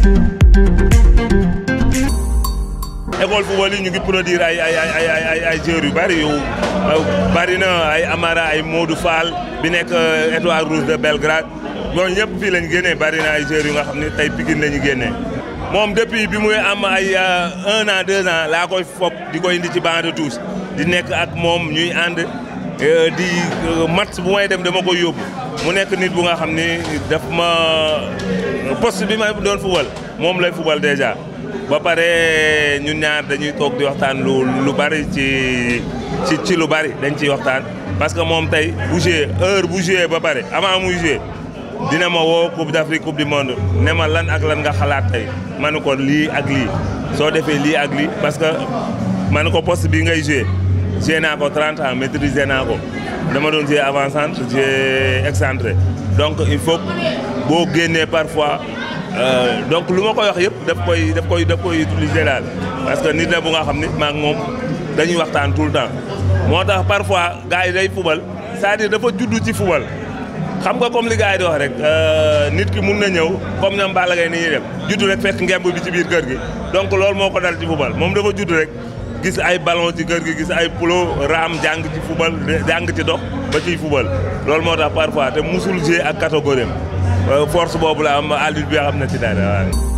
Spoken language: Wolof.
école football yi ñu ngi produire ay ay ay ay ay ay joueurs yu bari yu bari na ay Amara ay Modou Fall bi nekk étoile rouge de Belgrade ñooñu ñëpp fii lañ génnee bari na ay joueurs yu nga xam ne tey Pikine la ñu génnee. moom depuis bi muy am ay un an deux ans laa koy fop di ko indi ci banc de touche di nekk ak moom ñuy ànd di match bu may dem dama koy yóbbu mu nekk nit bu nga xam ni daf ma poste bi may doon football moom lay football déjà. ba pare ñun ñaar dañuy toog di waxtaan lu lu bari ci ci ci lu bari dañ ciy waxtaan parce que moom tey bu joué heure bu joué ba pare avant muy joué dina ma woo coupe d'Afrique coupe du monde ne ma lan ak lan nga xalaat tey ma ne ko lii ak lii soo defee lii ak lii parce que ma ne ko poste bi ngay joué joué naa ko 30 ans maîtrisé naa ko dama doon joué avant-centre joué excentré donc il faut boo génnee parfois. Euh, donc lu ma koy wax yëpp daf koy daf koy daf koy utiliser daal parce que nit la bu nga xam ni maak moom dañuy waxtaan tout le temps moo tax parfois gars yi day fubal c'est-à-dire dafa juddu ci fubal xam nga comme li gars yi di wax rek nit ki mun na ñëw comme ñoom Balla Gaye ni ñuy def juddu rek fekk ngemb bi ci biir kër gi donc loolu moo ko dal ci fubal moom dafa judd rek gis ay ballon ci kër gi gis ay pulo raam jàng ci fubal jàng ci dox ba ciy fubal loolu moo tax parfois te musul jouer ak catégorie am force boobu la am Aliou bi xam na ci dara waaw